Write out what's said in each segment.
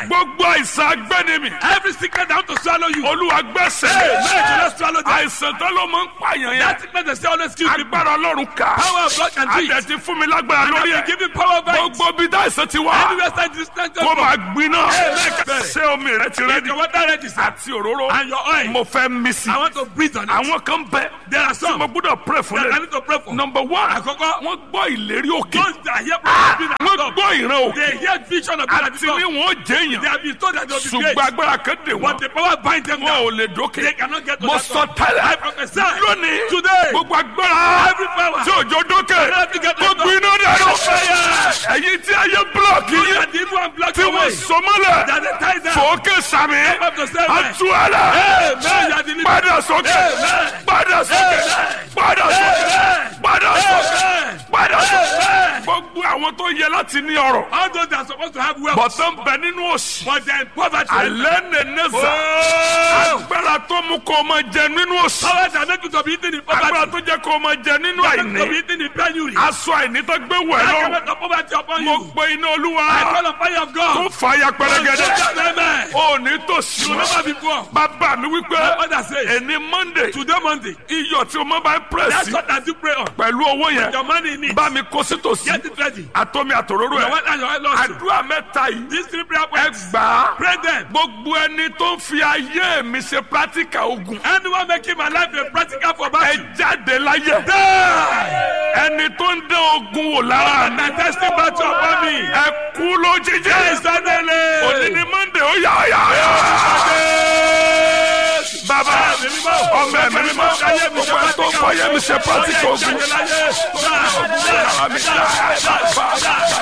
die. gbogbo àìsàn agbẹ́ni mi Every sickness that want to swallow you. olúwa gbẹ́sẹ̀ Hey, may you not swallow them. àìsàn tó ló máa ń pààyàn yẹn That sickness they say always kill people. agbára ọlọ́run kà Power of blood can do it. àdẹ̀ ti fún mi lágbára And lórí I ẹ̀ will give you power over it. gbogbo bí dáìsàn ti wá Anywhere stand this stand kó máa gbiná Amen. ṣé omi rẹ ti If rẹ́dí your water ready, sir, àti òróró and your oil, mo fẹ́ mí sí I want to breathe on it. àwọn kan bẹ There are tí some mo gbọ́dọ̀ pray fún that I lẹ need to pray for. number one Àkọ́kọ́, wọ́n gbọ́ ìlérí òkè those that hear prophecy being wọ́n above, gbọ́ ìran òkè they hear vision of God àti ní wọn ó jẹ They èèyàn have been told that they will be ṣùgbọ́n great, agbára kan dè but wọ́n the power bind them wọn down. ò lè dókè They cannot get to mo that sọ top. tẹ́lẹ̀ I prophesy lónìí today. gbogbo agbára Every power tí òjò dókè cannot get to kó that top. gbiná dànù Fire! ẹ̀yin tí ayé búlọ̀kì You yín are the evil and black tí wọ́n away. sọ mọ́lẹ̀ That they tie them. fòókè sàmì Up to seven. àtúwálà Amen. You are the leader. padà sókè Amen. padà sókè padà sókè Amen. padà sókè Amen. padà sókè Amen. gbogbo àwọn tó yẹ láti ní ọrọ̀ All those that are supposed to have wealth, bọ̀tán bẹ nínú òsì but they are in poverty. alẹ́ nẹ̀ẹ́nẹ́sà Oh! agbára tó mú kó o máa jẹ nínú òsì Power that make you to be eaten in agbára poverty. tó jẹ́ kó o máa jẹ nínú That make you to be àìní eaten in penury. aṣọ àìní tó gbé wẹ̀ That lọ́rùn can make the poverty upon mo you. pe iná olúwa I call on fire of tó God. fàyà pẹrẹgẹdẹ Amen. ò ní tòsí You will mọ́ never be poor. bàbá mi wípé My mother says, ẹni monday today Monday, iyọ̀ tí o máa bá ń that's pẹ̀sì what I do pray on. pẹ̀lú owó yẹn Your money in it. bá mi kó sí tòsí Get it ready. àtọ́mi àtòróró Your ẹ̀ wife and your wife also. àdúrà mẹ́ta yìí These three prayer ẹ points. gbà á Pray them. gbogbo ẹni tó ń fi ayé mi ṣe pírátíkà ogun Anyone making my life a practical for ẹ battle. jáde láyé Die. ẹni tó ń dán ogun wò lára mi My testing battle upon me. ẹ kú lójijì Suddenly. òní ni monday ó yà ó yà ó yà bàbá ọmọ ẹ̀mí mímọ́ gbogbo ẹni tó ń fọ ayé mi ṣe pírátíkà ogun lára mi dá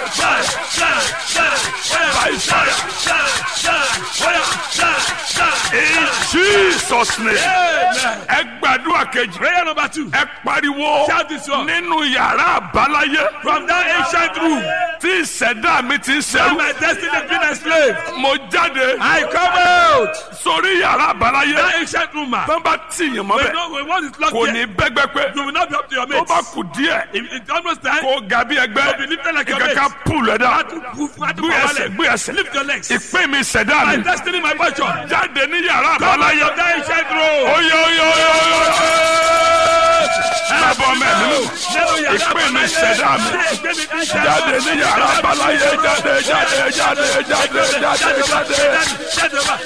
in jesus name ẹ gbàdúrà kejì Prayer number two. ẹ pariwo Shout this one. nínú yàrá àbáláyé From that ancient room tí ìṣẹ̀dá mi ti ń where ṣẹ́rú my destiny has been enslaved, mo jáde I come out. sórí yàrá àbáláyé That ancient room, man. tó bá tìyàn mọ́ We bẹ́ẹ̀ know when one is locked kò here, ní bẹ́gbẹ́ pé you will not be up to your tó mates. bá kù díẹ̀ If it's almost time, kó ga bí ẹgbẹ́ to be lifted like your ìkàkà mates. pù lẹ́dá Gbé gbé ẹsẹ̀ gbé ẹsẹ̀ Lift your legs. ìpín mi ìṣẹ̀dá My mi destiny, my portion. jáde ní yàrá Come out àbáláyé of that ancient room. oyè oyè oyè oyè bàbá mẹ́rin Nínú yàrá ìpín mi àbáláyé. ìṣẹ̀dá mi Ìpín mi ìṣẹ̀dá jáde ní yàrá àbáláyé jáde jáde jáde jáde jáde jáde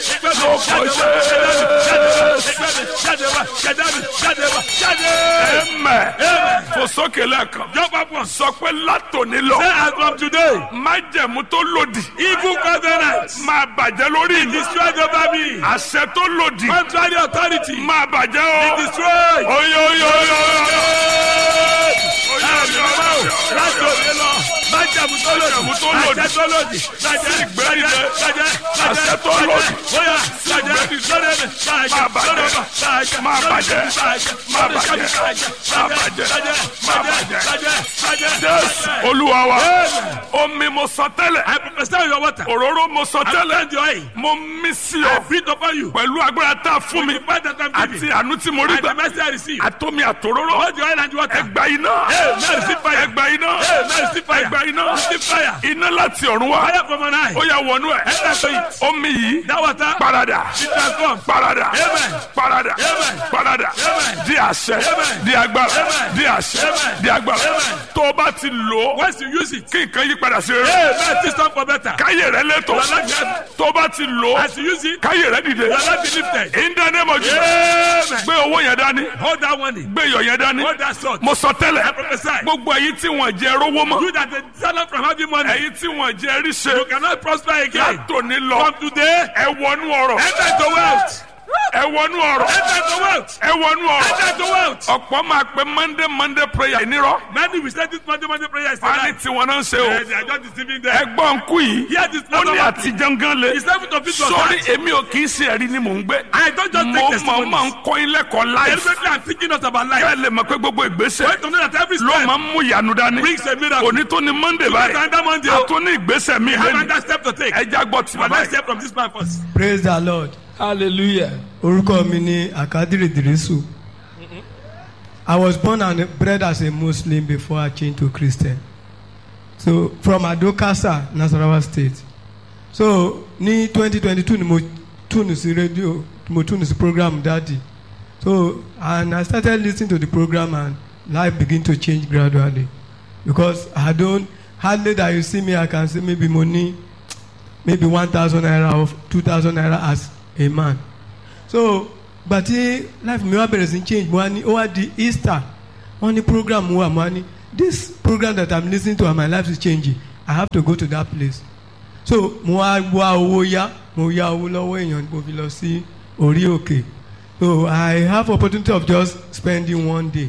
ẹ̀mẹ̀ fò sókè lẹ́ẹ̀kan sọ pé látòní lọ májẹ̀mú tó lòdì Evil covenant máa bàjẹ́ lórí mi destroyed over me. àṣẹ tó lòdì Contrary authority máa bàjẹ́ o destroyed. oyè oyè oyè oyè Láti òde lọ, májàmú tó lòdì, Májẹ̀mú tó lòdì. àṣẹ tó lòdì, bàjẹ́, ìgbẹ́dìde. bàjẹ́, bàjẹ́, Àṣẹ tó bàjẹ́, lòdì. bóyá, bàjẹ́, lórí mi, bàjẹ́, Máa bàjẹ́. lórí mi, bàjẹ́, Máa lórí mi, bàjẹ́. bàjẹ́, Máa lórí mi, bàjẹ́. bàjẹ́, Máa bàjẹ́, bàjẹ́. bàjẹ́, Máa bàjẹ́, bàjẹ́. bàjẹ́, bàjẹ́. jésù olúwa wa omi mo sọ tẹ́lẹ̀ I prophesy your water. òróró mo sọ I tẹ́lẹ̀ send your oil. mo mí sí I ọ breathe upon you. pẹ̀lú agbára tá a fún mi The fact that I'm àti giving. àánú tí mo rí And the gbà mercy I receive. àtomi àtòróró Hold your oil and water. ẹgbà iná Amen. Receive fire. ẹgbà iná Amen. Receive fire. ẹgbà iná Receive fire. iná láti ọ̀run wá Fire from on high. ó yà wọnú ẹ̀ Enter to it. omi yìí That water parada be transformed. parada Amen. parada Amen. parada Amen. di àṣẹ Amen. di agbára Amen. di àṣẹ Amen. di agbára Amen. tó o bá ti lò ó Once you use it, kí nǹkan yí padà sí rere amen. This time for better. káyé rẹ létò Your life has- tó o bá ti lò ó As you use it, káyé rẹ dìde your life be lifted. in the name of Jesus Amen. gbé owó yẹn dání Hold that one in. gbé iyọ̀ yẹn dání Hold that sword. mo sọ I tẹ́lẹ̀ prophesy. gbogbo ẹ̀yin tí wọ́n jẹ rówó mọ́ You that the salary from having money, ẹ̀yin tí wọ́n jẹ ríṣe you cannot prosper again. látòní lọ From today, ẹ wọnú ọ̀rọ̀ enter into wealth. ẹ wọnú ọ̀rọ̀ Enter into wealth. ẹ wọnú ọ̀rọ̀ Enter into wealth. ọ̀pọ̀ máa pe monday monday prayer nírọ̀ Many will say this Monday, Monday prayer is a wọ́n á ní lie. tiwọn náà ń ṣe o Eh, They are just deceiving them. ẹgbọ́n nkú yìí Hear this ó ní number. àtijọ́ gan le It's time to fit your sórí heart. èmi ò kì í ṣe ẹ̀rí ni mò ń gbé I don't just mo take mọ̀ máa ń testimonies. kọ́ ilé ẹ̀kọ́ life Deliberately, I'm thinking not about life. kẹ́ ẹ lè mọ̀ pé gbogbo ìgbésẹ̀ Wait to know that every ló step máa ń mú ìyanu dání brings a miracle. òní tó ní monday Because báyìí another Monday, a tún ní ìgbésẹ̀ mi I have lẹ́nu another step to take. ẹja gbọ́ tí But bàbá let's yìí. hear from this man first. praise the lord hallelujah. orúkọ mi ni akadiri dirisu i was born and bred as a muslim before i changed to christian so from adokasa nasarawa state so ní twenty twenty two ni mo tune sí radio mo tune sí program daddy so and I started listening to the program and life begin to change gradually because I don't hardly that you see me I can say maybe money maybe one thousand naira or two thousand naira as a man so gbàtí life mi wá bẹ̀rẹ̀ sí change mo wá ní ó wá di Easter wọ́n ní program wà mo wá ní this program that I'm listening to and my life is changing I have to go to that place so mo wá wá owó yá mo yá owó lọ́wọ́ èèyàn mo fi lọ sí orí òkè so I have opportunity of just spending one day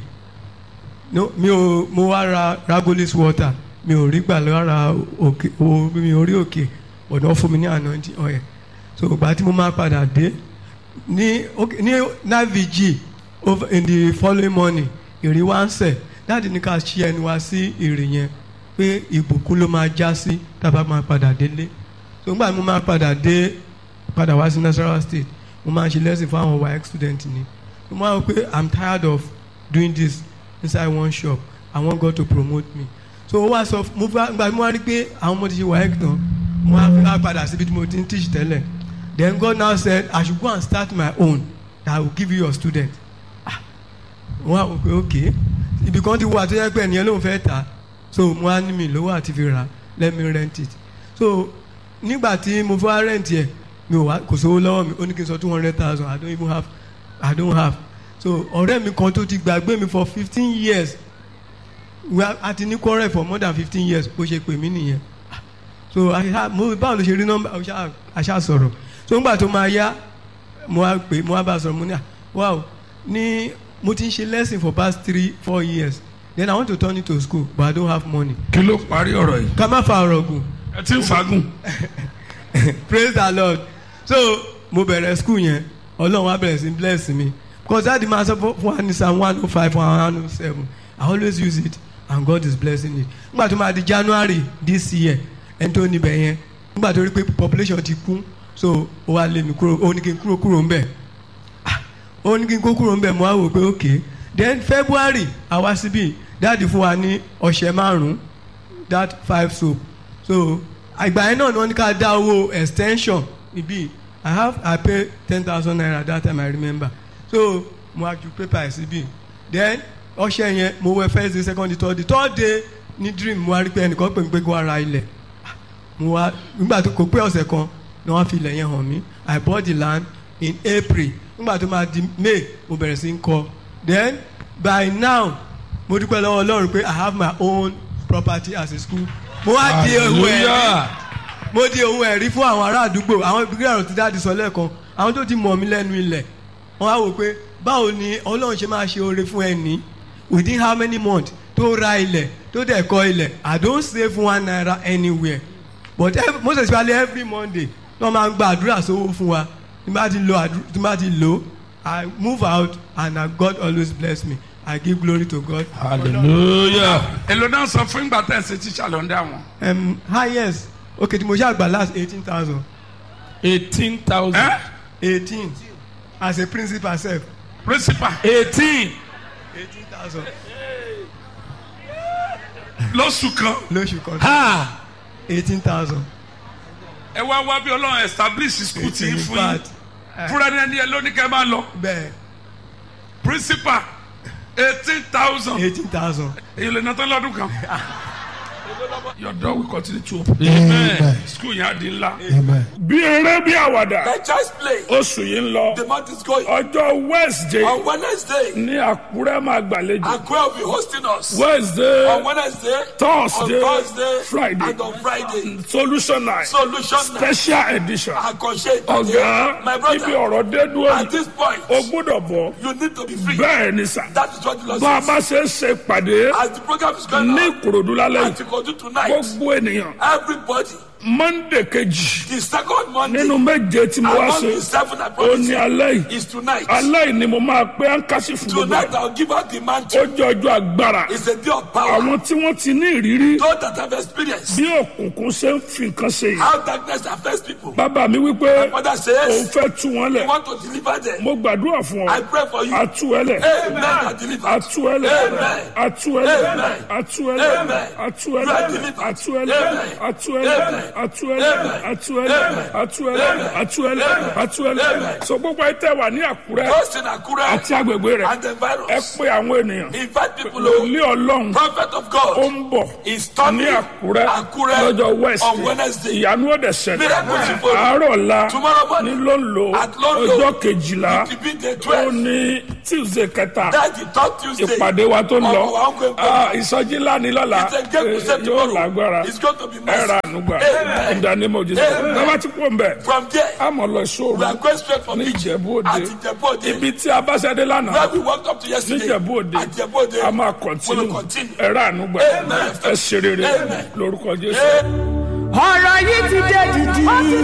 no mi ò mo wá ra ragolis water mi ò rí gbà lára òkè o mi ò rí òkè ọ̀dọ́ fún mi ní anointing oil so ìgbà tí mo máa padà dé ní okay, ní navig over in the following morning ìrì wá ń sẹ̀ dáàdi ní ká ṣí ẹnu wa sí ìrì yẹn pé ìbùkún ló máa já sí tábà máa padà délé so nígbà tí mo máa padà dé padà wá sí Nasarawa state mo máa ń ṣe lesson fún àwọn WAEC student ni mo máa ń pé i'm tired of doing this inside one shop i want God to promote me so ó wá sọ mo fẹ́ gba mo wá rí pé àwọn ọmọ ti ṣe WAEC tán mo wá fẹ́ padà síbi tí mo ti ń teach tẹ́lẹ̀ then God now said i should go and start my own that i will give you your student ah wọ́n á wò pé okay ibi kan ti wà tó yẹ pé ẹnìyẹn ló ń fẹ́ tà so mo á ní mi lówó àti fi rà let me rent it so nígbà tí mo fẹ́ rent yẹ mi ò wá kò sówó lọ́wọ́ mi ó ní kí n sọ two hundred thousand i don't even have i don't have so ọ̀rẹ́ mi kan tó ti gbàgbé mi for fifteen years we are a ti ní quarrel for more than fifteen years bó ṣe pè mí nìyẹn so àṣà mo báwo ló ṣe rí nọ́mbà àṣà sọ̀rọ̀ so nígbà tó máa yá mo wá pè mo wá bá a sọ̀rọ̀ mo ní à wow ní mo ti ń ṣe lesson for past three four years then i want to turn it to school but i don't have money. kí ló parí ọ̀rọ̀ yìí. ká má fa ọ̀rọ̀ gùn ẹ ti ń fagùn. praise the lord so mo bẹ̀rẹ̀ school yẹn ọlọ́run wa bẹ̀rẹ̀ sí bless mi because that the man sọ fún wa ní psalm one oh five one oh seven i always use it and god is blessing it nígbà tó máa di january this year ẹni tó níbẹ̀ yẹn nígbà tó rí pé population ti kún so ó wá lé mi kúrò ó ní kí n kúrò kúrò ń bẹ̀ ó ní kí n kó kúrò ń bẹ̀ mo wá wò pé ok then february àwa síbí dáàdi fún wa ní ọ̀sẹ̀ márùn-ún that five soap so àgbà yẹn náà ni wọ́n ní ká dá owó extension ibi i have i pay ten thousand naira that time i remember so mo wá ju paper ẹ̀ síbí then ọ̀sẹ̀ yẹn mo wẹ first day second day third day third day ní dream mo wá rí pé ẹnìkan pè mí pé kó wá ra ilẹ̀ mo wá nígbà tó kò pé ọ̀sẹ̀ kan ni wọ́n fi ilẹ̀ yẹn hàn mí i bought the land in april nígbà tó máa di may mo bẹ̀rẹ̀ sí ń kọ́ then by now mo dúpẹ́ lọ́wọ́ ọlọ́run pé i have my own property as a school mo wá di ohun ẹ̀rí mo di ohun ẹ̀rí fún àwọn ará àdúgbò àwọn ìbílẹ̀ ọ̀rọ̀ ti dáàdi sọ lẹ́ẹ̀kan àwọn tó ti mọ̀ mí lẹ́nu ilẹ̀ wọ́n á wò pé báwo ni ọlọ́run ṣe máa ṣe oore fún ẹni within how many months tó ra ilẹ̀ tó dẹ̀ kọ́ ilẹ̀ i don't save one naira anywhere but every, most especially every monday wọ́n máa ń gba àdúrà sówó fún wa tí bá ti lo àdúrà tí bá ti lo i move out and uh, god always bless me i give glory to god. hallelujah. èlò náà sọ fún ìgbà tẹ̀ ṣe tíṣà ló ń dá wọn. Um, highest okay tí mo ṣe àgbà last eighteen thousand eighteen thousand. ẹ eighteen as a principal sef principal eighteen. eighteen thousand lóṣù kan lóṣù kan ha eighteen thousand. ẹ wá wá bí ọlọ́run establish school tí ń fún yín fúnra ní ẹni ẹ lóní kẹ́ máa lọ bẹ́ẹ̀ principal eighteen thousand eighteen thousand. èyí lè nàtọ́ lọ́dún kan. your door will continue to open. amen. school yẹn á di ńlá. amen. bí eré bí àwàdà Let just play. oṣù yìí ń lọ The month is going. ọjọ́ wednesday On Wednesday, ní àkúrẹ́ máa gbàlejò Akwe will be hosting us. wednesday On Wednesday, Thursday, on Thursday, Friday. and on Friday. solution night Solution night. special edition Àkànṣe ọ̀gá My ibi brother, ọ̀rọ̀ dé dúró at this point, o gbọ́dọ̀ bọ̀ you need to be free. bẹ́ẹ̀ ni sà That is what the Lord bá a says. bá ṣe ń ṣe pàdé As the program is going ní on, ìkòròdú lálẹ́ and to go to tonight, gbogbo ènìyàn everybody, monday kejì the second Monday, nínú méje tí mo wá among ṣe the seven I ó promise ní you, alẹ́ yìí is tonight. alẹ́ yìí ni mo máa pé áńkásí fún gbogbo Tonight ẹ̀ I'll give out the ó mantle. jẹ́ ọjọ́ agbára It's a day of power. àwọn tí wọ́n ti ní ìrírí Those that have experienced bí òkùnkùn ṣe ń fi nǹkan ṣe yìí how darkness affects people. bàbá mi wípé Father òun says, fẹ́ tú wọn we lẹ̀ want to deliver them. mo gbàdúrà fún ọ I pray for you. àtú ẹ lẹ̀ Amen. Are delivered. àtú ẹ lẹ̀ Amen. àtú ẹ lẹ̀ Amen. àtú ẹ lẹ̀ Amen. àtú ẹ You are lẹ̀ delivered. àtú ẹ lẹ̀ Amen. àtú ẹ lẹ̀ Amen. àtú ẹ lẹ̀ Amen. atuẹlẹ atuẹlẹ atuẹlẹ atuẹlẹ atuẹlẹ so gbogbo ẹ tẹ wà ní àkúrẹ́ Those in Akure àti agbègbè rẹ̀ and the ẹ virus. pé àwọn ènìyàn Invite people. oh, ilé ọlọ́run Prophet of ó God ń bọ̀ is ní coming. àkúrẹ́ Akure lọ́jọ́ west on Wednesday. ìyanu ọ̀dẹ̀ ṣẹlẹ̀ Miracles will follow. àárọ̀ ọ̀la Tomorrow ní morning. ló ń lo At London. ọjọ́ kejìlá It will be the ó 12th. ní tuesday kẹta That's the third Tuesday. ìpàdé wa tó ń lọ Of our ongoing Ah, program. ìsọjí ńlá ni lọ́la It's a great Eh, crusade yóò tomorrow. lágbára It's going to be ẹ massive. ra ànúgbà Amen. ìdánimọ̀ jésù Amen. bàbá tí kò ń bẹ̀ From there, àmọ̀ lọ we sóòrù are going straight from ní Egypt. ìjẹ̀bú At òde Ìjẹ̀bú Òde. ibi tí a bá ṣẹ́dé lánàá Where we walked up to yesterday. níjẹ̀bú òde At Ìjẹ̀bú Òde. a máa We kọ̀ntínú will continue. ẹ ra ànúgbà Amen. ẹ ṣe rere Amen. lórúkọ jésù. Amen. ọ̀rọ̀ yìí ti dé dìdì. ó ti